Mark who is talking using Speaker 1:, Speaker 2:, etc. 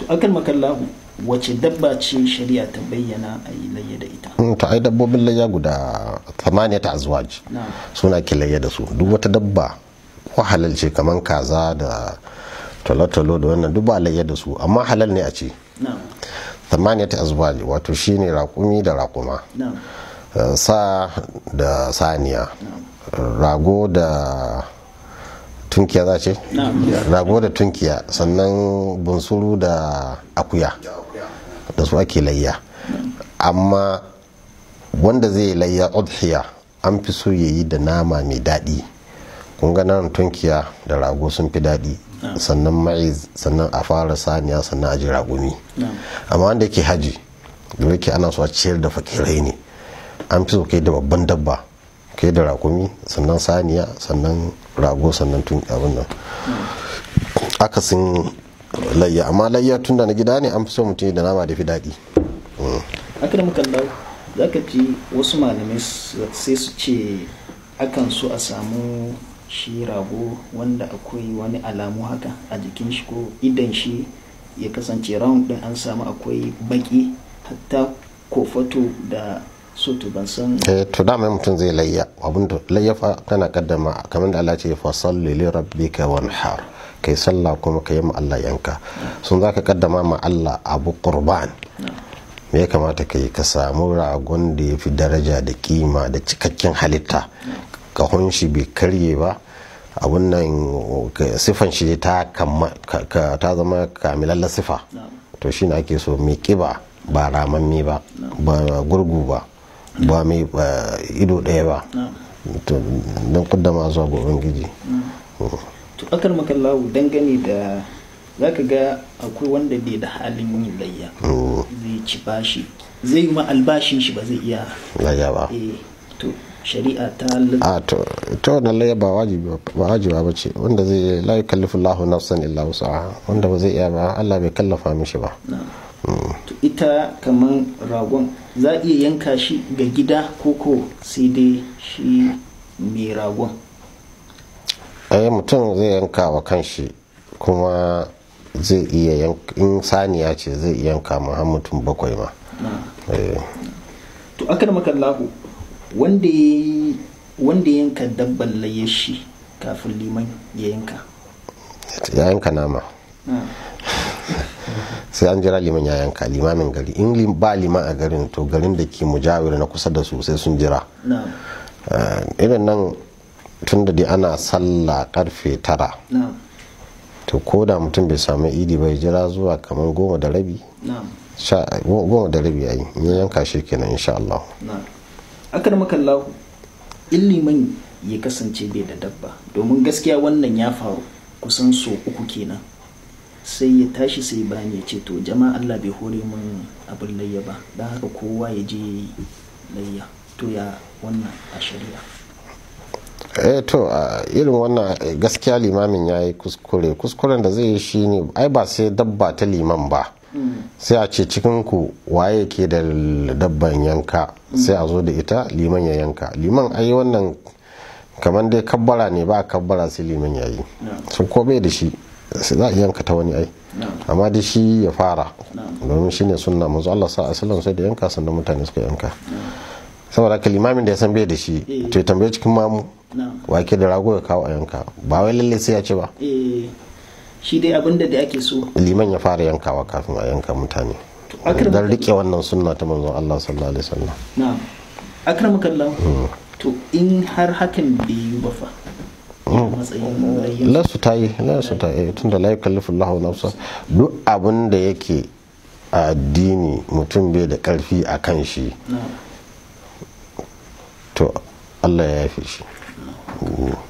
Speaker 1: akan makallahu wace dabba ce shari'a ta bayyana a yi layya da ita
Speaker 2: Mm, to ai dabbobin layya guda ta azwaj
Speaker 1: na
Speaker 2: suna ke layya da su duk wata dabba ko halal ce kamar kaza da tolotolo da wannan duk ba layya da su amma halal ne a ce
Speaker 1: na
Speaker 2: ta azwaj wato shine raƙumi da raƙuma
Speaker 1: na
Speaker 2: eh, sa da saniya rago da tunkiya za ce
Speaker 1: na
Speaker 2: rago da tunkiya sannan bunsuru da akuya da su ake layya amma wanda zai layya udhiya an fi so ya yi da nama mai daɗi kun ga nan tunkiya da rago sun fi daɗi sannan ma'iz sannan a fara saniya sannan a ji ragumi
Speaker 1: na
Speaker 2: amma wanda yake haji da yake ana so a ciyar da fakirai ne an fi so kai da babban dabba kai da rakumi sannan saniya sannan rago sannan tun abin nan akasin layya amma layya tun da na gida ne an fi so mutum ya da nama da fi daɗi
Speaker 1: akan makallahu za ka ji wasu malamai s- sai su ce akan so a samu shi rago wanda akwai wani alamu haka a jikin shi ko idan shi ya kasance round din an samu akwai baki hatta kofato da soto ban san
Speaker 2: eh to dama mutum zai layya abin da layya fa tana kaddama kamar da Allah ce fa salli li rabbika wanhar kai sallah kuma kai ma Allah yanka sun zaka kaddama ma Allah abu qurban me ya kamata kai ka samu ragon da ya fi daraja da kima da cikakken halitta kahon shi bai karye ba abun nan ka- siffan shi ta kamma- ka- ka- ta zama kamilalla sifa to shine ake so mai kiba ba ramamme ba ba gurgu ba ba mai ba ido ɗaya ba to don kuddama zuwa ga ubangiji
Speaker 1: to akar makallahu dangane da zaka ga akwai wanda bai da halin yin layya zai ci bashi zai yi ma albashin shi ba zai iya
Speaker 2: layya ba
Speaker 1: eh to shari'a ta lal-
Speaker 2: a to to wannan layya ba wajibi ba wajiba ba ce wanda zai la yukallifu Allahu nafsan illa wus'aha wanda ba zai iya ba Allah bai kallafa mishi ba
Speaker 1: na to ita kaman ragon za a iya yanka shi ga gida koko sai dai shi mai ragon
Speaker 2: ai mutum zai yanka wa kanshi kuma zai iya yanka in saniya ce zai iya yanka ma har mutum bakwai ma
Speaker 1: na
Speaker 2: Eh,
Speaker 1: to akar makallahu wanda ya wanda ya yanka dabban layyar shi kafin liman ya yanka
Speaker 2: ya yanka nama
Speaker 1: na
Speaker 2: sai an jira liman ya yanka limamin gari in lim- ba liman a garin to garin da ke mujawir na kusa da su sai sun jira
Speaker 1: na
Speaker 2: Eh, irin nan tun da dai ana sallah karfe tara
Speaker 1: na
Speaker 2: to ko da mutum bai samu idi bai jira zuwa kamar goma da rabi
Speaker 1: na
Speaker 2: sha go- goma da rabi yayi in ya yanka shi kenan insha Allah
Speaker 1: na akar makallahu in liman ya kasance bai da dabba domin gaskiya wannan ya faru kusan so uku kenan sai ya tashi sai bani ya ce to jama'a Allah bai hore min abin layya ba don haka kowa ya je ya yi layya to ya wannan a shari'a
Speaker 2: eh to a irin wannan eh, gaskiya limamin ya yi kuskure kuskuren da zai yi shi ne ai ba sai dabba ta liman ba sai a ce cikin ku waye ke da dabban yanka sai a zo da ita liman ya yanka liman ai wannan kamar dai kabbara ne ba kabbara sai liman ya yi sun ko bai da shi sai za a yanka ta wani ai amma da shi ya fara domin shine sunna manzo Allah sa asalin sai da yanka sannan mutane suka yanka saboda haka limamin da ya san bai da shi to ya tambaye cikin mamu
Speaker 1: na
Speaker 2: wake da rago ya kawo a yanka ba wai lalle sai ya ce ba
Speaker 1: eh shi dai abin da da ake so
Speaker 2: liman ya fara yankawa kafin a yanka mutane
Speaker 1: akram
Speaker 2: don rike wannan sunna ta manzon Allah sallallahu alaihi wasallam
Speaker 1: na akramakallahu to in har hakan bai yi ba fa ya matsayin layya
Speaker 2: lasu ta yi lasu ta yi tunda la yukallifu Allahu nafsa duk abin da yake a addini mutum bai da karfi a kan shi
Speaker 1: na
Speaker 2: to Allah ya yafe shi